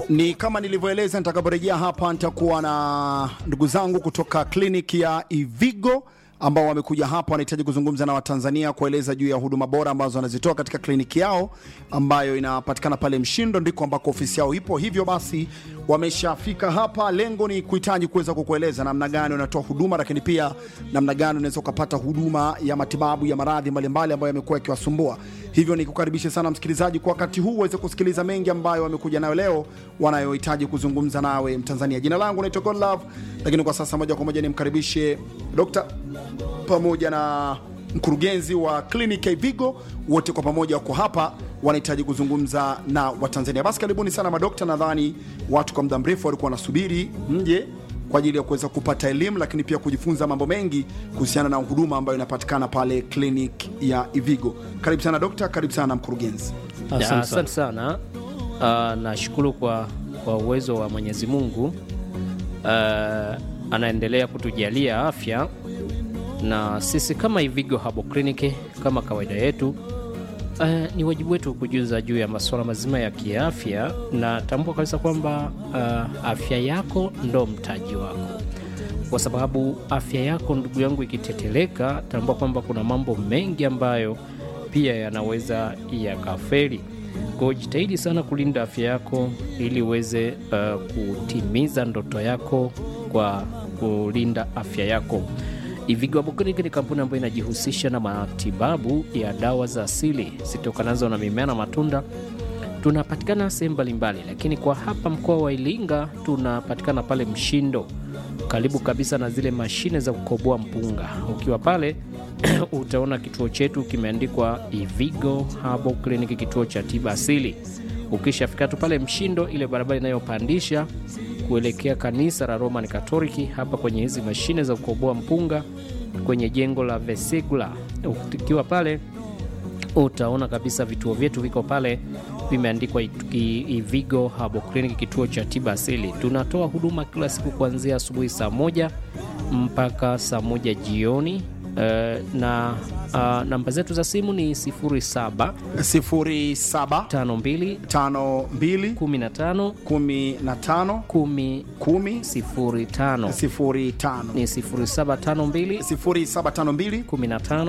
Ni kama nilivyoeleza, nitakaporejea hapa nitakuwa na ndugu zangu kutoka kliniki ya Ivigo ambao wamekuja hapa, wanahitaji kuzungumza na Watanzania kueleza juu ya huduma bora ambazo wanazitoa katika kliniki yao ambayo inapatikana pale Mshindo, ndiko ambako ofisi yao ipo. Hivyo basi wameshafika hapa. Lengo ni kuhitaji kuweza kukueleza namna gani unatoa huduma, lakini pia namna gani unaweza ukapata huduma ya matibabu ya maradhi mbalimbali ambayo yamekuwa yakiwasumbua. Hivyo ni kukaribishe sana msikilizaji kwa wakati huu uweze kusikiliza mengi ambayo wamekuja nayo leo, wanayohitaji kuzungumza nawe Mtanzania. Jina langu naitwa Godlove, lakini kwa sasa moja kwa moja nimkaribishe Dr. pamoja na mkurugenzi wa kliniki ya Ivigo, wote kwa pamoja wako hapa, wanahitaji kuzungumza na Watanzania. Basi karibuni sana madokta. Nadhani watu kwa muda mrefu walikuwa wanasubiri mje kwa ajili ya kuweza kupata elimu, lakini pia kujifunza mambo mengi kuhusiana na huduma ambayo inapatikana pale kliniki ya Ivigo. Karibu sana dokta, karibu sana mkurugenzi. Ya, Asante sana. Uh, nashukuru kwa, kwa uwezo wa Mwenyezi Mungu uh, anaendelea kutujalia afya na sisi kama Ivigo Herbal Clinic kama kawaida yetu uh, ni wajibu wetu kujuza juu ya masuala mazima ya kiafya, na tambua kabisa kwamba uh, afya yako ndo mtaji wako, kwa sababu afya yako ndugu yangu ikiteteleka, tambua kwamba kuna mambo mengi ambayo pia yanaweza yakafeli. Kwa hiyo jitahidi sana kulinda afya yako ili uweze uh, kutimiza ndoto yako kwa kulinda afya yako. Ivigo Herbal Clinic ni kampuni ambayo inajihusisha na matibabu ya dawa za asili zitokanazo na mimea na matunda. Tunapatikana sehemu mbalimbali, lakini kwa hapa mkoa wa Iringa tunapatikana pale Mshindo, karibu kabisa na zile mashine za kukoboa mpunga. Ukiwa pale utaona kituo chetu kimeandikwa Ivigo Herbal Clinic, kituo cha tiba asili. Ukishafika tu pale Mshindo, ile barabara inayopandisha kuelekea kanisa la Roman Katoliki, hapa kwenye hizi mashine za kukoboa mpunga kwenye jengo la Vesegula, ukiwa pale utaona kabisa vituo vyetu viko pale vimeandikwa Ivigo Herbal Clinic, kituo cha tiba asili. Tunatoa huduma kila siku kuanzia asubuhi saa moja mpaka saa moja jioni. Uh, na uh, namba zetu za simu ni 07 07 52 52 15 15 10 10 05 05 ni 0752 0752 15